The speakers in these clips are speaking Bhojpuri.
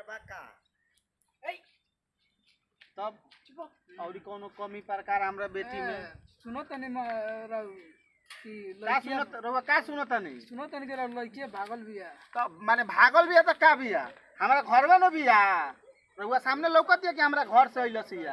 बा का तब औरी कोनो कमी प्रकार हमरा बेटी में सुनो तनी म- रउ कि का लड़किया सुनत रउआ का सुनत नहीं सुनो तनी के रउ लड़किया भागल बिया तब माने भागल बिया त का बिया हमरा घरवा न बिया रउआ सामने लौकत है कि हमरा घर से अइलसिया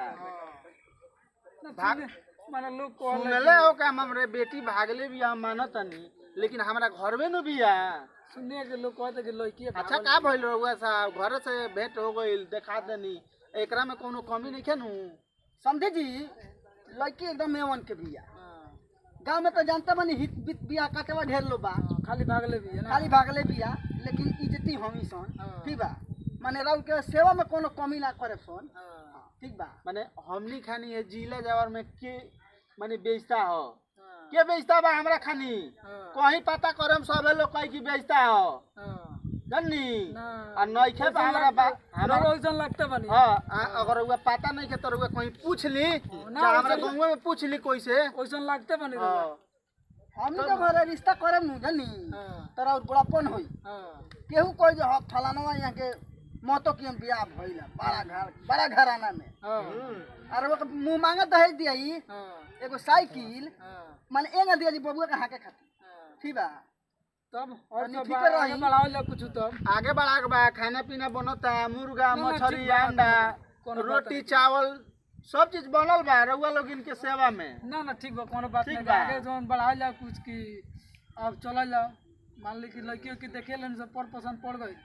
ना भाग- सुने- माने लोग कहले सुनले हो का हमरे बेटी भागले बिया हम मानत नहीं लेकिन हमरा घरवे न बिया सुने के लोग कहते कि लड़किया अच्छा भागल का भइल रउआ साहब घर से भेंट हो गइल देखा देनी एकरा में कोनो कमी नहीं खेनु समझे जी लड़की एकदम एवन के बिया हाँ, गांव में तो जानते बनी हित बित बिया कटवा ढेर लो बा हाँ, खाली भागले बिया ना खाली भागले बिया लेकिन इज्जती हमी सन हाँ। ठीक बा माने राउ के सेवा में कोनो कमी ना करे सन हाँ, ठीक बा माने हमनी खानी है जिला जवार में के माने बेचता हो हाँ, के बेचता बा हमरा खानी हाँ, कहीं पता करम सबे लोग कहीं की बेचता हो हाँ, जन्नी ना। आ नइखे बा हमरा बा हमरा हमरा ओइसन लगता बनी हाँ आ- अगर उहे पता नहीं के तो उहे कहीं पूछ ली ना, चाहे हमरा वैसे- गाँव में पूछ ली कोई से ओइसन लगता बनी रउआ। हाँ हमी तो घरे रिश्ता करे नु जानी हाँ, तोरा और बड़ापन होई हाँ, केहू कोई जो ह फलानवा यहाँ के मोतो की हम बियाह भइल है, बड़ा घर बड़ा घराना में हाँ, और वो मुंह मांगा दहेज दियाई हाँ, एगो साइकिल हाँ, माने एंगा दिया जी बबुआ के हाके खातिर हाँ। ठीक बा तब और तनी तो ठीक बा- रही। आगे बढ़ाओ जा कुछ तब आगे बढ़ा के बा खाना पीना बनता मुर्गा ना, ना, मछली ठीक बा, अंडा कोनो बात रोटी नहीं। चावल सब चीज बनल बा रउआ लोग इनके सेवा में ना ना ठीक बा कोनो बात ठीक नहीं बा। बा। आगे जोन बढ़ाओ जा कुछ की अब चल जाओ मान ली कि लड़कियों की देखे लेन सब पर पसंद पड़ गई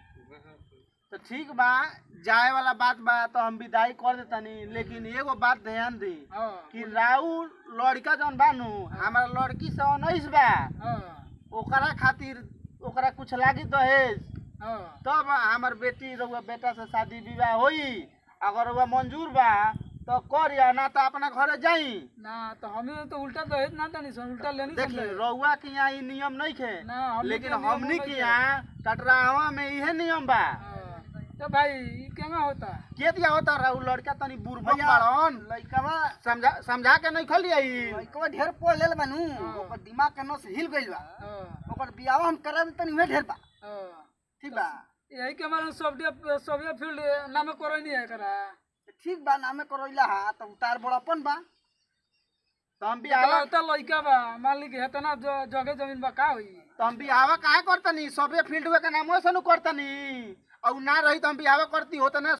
तो ठीक बा जाए वाला बात बा तो हम विदाई कर देतनी लेकिन एगो बात ध्यान दी हाँ कि राउ लड़का जौन बानू हमारा लड़की से उन्नीस बा हाँ ओकरा खातिर ओकरा कुछ लागी दहेज हाँ तब हमार बेटी रउआ बेटा से शादी विवाह होई अगर रउआ मंजूर बा तो करिया ना तो अपना घरे जाई ना तो हमें तो उल्टा दहेज ना तनी सन उल्टा लेनी देखिए सकले रउआ के यहाँ ई नियम नहीं खे ना हमनी लेकिन के नियम हमनी होना के ही यहाँ कटरावा में इहे नियम बा हाँ। तो भाई ई केना होता के दिया होता रहू लड़का तनी बुढ़बक भैया, बाड़न लइकवा समझा समझा के नहीं खलिया लइकवा ढेर पढ़ लेल बानू हाँ। ओकर दिमाग के नस हिल गइल बा हाँ ओकर बियाह हम कराब तनी उहे ढेर बा हाँ ठीक बा यही के हमारे सॉफ्टवेयर सॉफ्टवेयर फील्ड नाम करो नहीं है करा ठीक बा नामे करैला हा तो उतार बड़ापन बा तो हम अगला बियाह होता लड़का बा मान ली कि हेतना ज- जगह जमीन बा का हुई तो हम बियाह काहे करतनी सबे फील्ड के नामो से नु करतनी और ना रही तो हम बियाह करती होता ना